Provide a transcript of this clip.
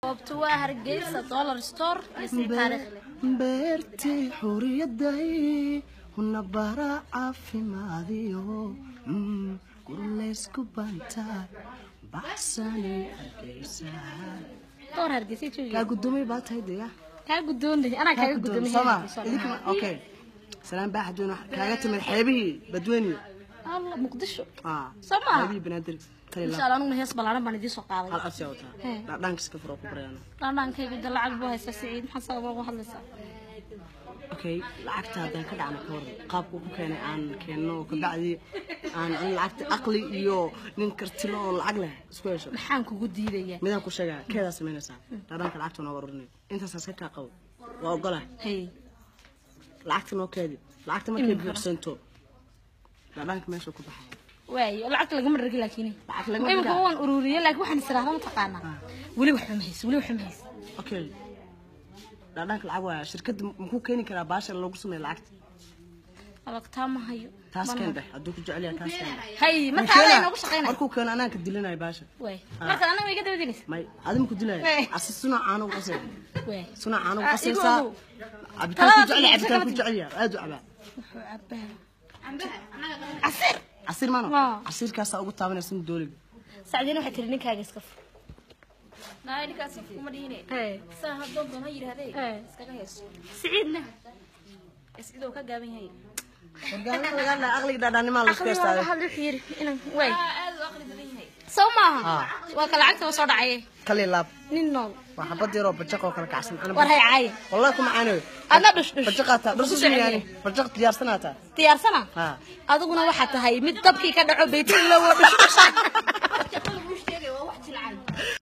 goobtu waa hargeysa dollar store iyo sii taariikhle beertii xuriyaday huna bara caafimaadiyo Mm, gurleysku bantaa baxsani hargeysa door hargeysa joogi kaa gudoomay baa tahay dee ah. kaa gudoonday anaa kaa kaaga gudoomay gudoomay sooma idinkama okay salaan baa xadweyne wax kaaga timid xeebihii badweyne alla muqdisho ah Soo maaha? xeebihii banaadir tali insha la allah anuguna hees ballaaran baan idiin soo qaaday hal absi wataa Hee. dhaanka iska furo ku barayana dhaandhaankayga de lacag buu haysta siciid maxaa sababa ugu hadlaysaa okay lacagta haddaan ka dhacno ka waran qaabku ku keenay aan keenno oo kabacdi aan in lacagta aqli iyo nin kartilo oo lacag leh isku hesho maxaan kugu diidayaa midaan ku sheegaa keedaa samaynaysaa dhaadhanka lacagta nooga ururinay intaasaas ka kaa qabo waa ogola hey lacagta noo keedi lacagta markay buuxsanto dhaadhanka meesha ku baxaya waayo lacagta lagama dhargi laakiin Lacag lagama imika dhargaa. waan ururiyay laakiin waxaan israahda mataqaanaa weli waxba ma hayso weli waxba ma hayso okay dhaadhanka lacag waaya shirkadda makuu keeni karaa baasha loogu sameeya lacagta alagtaa ma hayo taas Mana- keen dheh hadduu ku jecel yahay kaas keen dheh hay marka Wuu adaa keenaa. inoogu shaqaynaya markuu keeno anaan ka dilinayo baasha waay marka anaga iga dabadinaysa may adiga ku dilaya Eh. asi suna caano u qasay waay suna caano u Ah, qasaysaa igu ogow. cabitaan ku Talabaad jecel yahay iyo cabitaan ku jecel yahay aad u cabaa wuxuu cabaa casiir casiir maano Waa. casiirkaasaa ugu taabanaysa dooliga sacdiina waxay tiri ninkaaga iska fur naay ninkaas saf kuma dhihine Hey. saa hadoon doon ha yidhaahdee Hey. iskaga heeso siciidna iscidoo ka gaaban yahay wargaalada laga hadlaya aqliga dhaadhaanimaa la isku aqli waa heystaaday hadal wuxuu yiri inaan waay aa aad u aqli badan yahay soo maaha Ah. waa ka lacagta oo soo dhacaye kali laab nin nool waa xabad yaroo bajaq oo kala kacsan ana war hay caaye wallahi kuma caanoy adna dhush dhush bajaqaataa Ku dhusu jecel yahay. yaani bajaq diyaarsanaataa diyaarsana ha adiguna waxaa tahay mid dabkii ka dhaco baytullowo dhush dhusha